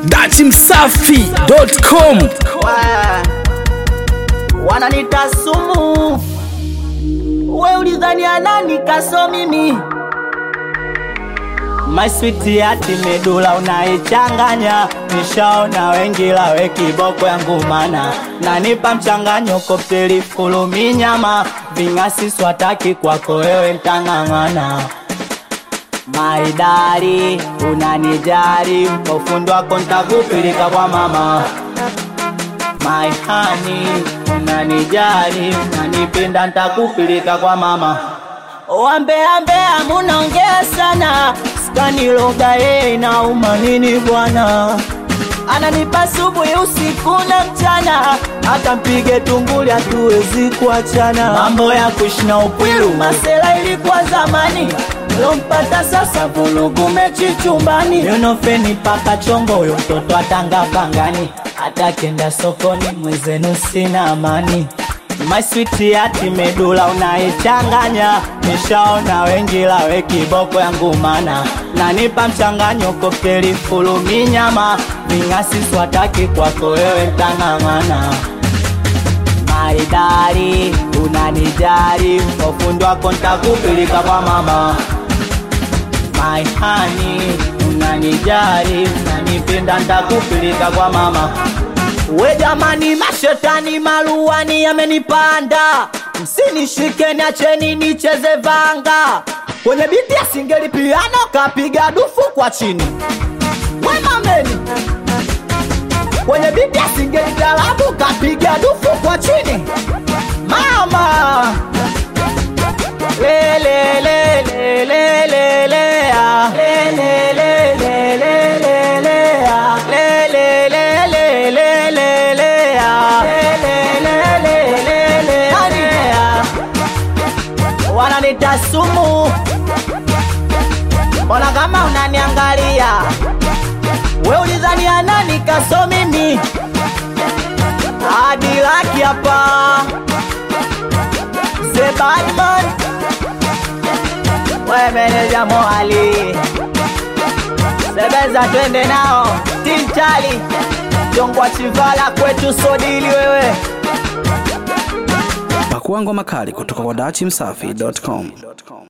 datimsafi.com Wa- wananita sumu, we ulidhani nani kaso mimi My sweet yati medula unaichanganya, nishaona wengi lawe kiboko yangu mana nanipa mchanganyo kopteli fulumi nyama ving'asi swataki kwako wewe ntang'ang'ana maidari unanijari kwa ufundi wako ntakupilika kwa mama My honey, unanijali, unanipenda, ntakupilika kwa mama. Wambeambea munaongea sana, skaniloga yeye inauma nini bwana? Ananipa subuhi usiku na mchana, hata mpige tunguli hatuwezi kuachana. Mambo ya kushina upwilu, masela ilikuwa zamani lompata sasa vulugu mechi chumbani yunofeni paka chongo huyo mtoto atanga pangani hata kenda sokoni mwezenu sina amani My sweet yati medula unaichanganya nishaona wengi lawe kiboko yangu mana nanipa mchanganyo kopteli fulumi nyama ving'asi swataki kwako wewe ntang'ang'ana maridari unanijari kwa ufundi wako ntakupilika kwa mama My honey, unanijari, unanipenda, ntakupilika kwa mama. We jamani, mashetani maluani yamenipanda, msinishike niacheni nicheze vanga kwenye biti ya singeli piano, kapiga dufu kwa chini. We mameni, kwenye biti ya singeli talabu, kapiga dufu kwa chini. Mama le le le le le le le ah. le le le le le le le ah. le le le le le le le ah. le le le le le le le ah. wananita sumu mbona kama unaniangalia we ulizania nani kaso mimi hadi laki hapa The Batman We meneja Moali Sebeza twende nao Tintali Jongwa Chivala kwetu sodili wewe pakuangwa makali kutoka kwa datimsafi.com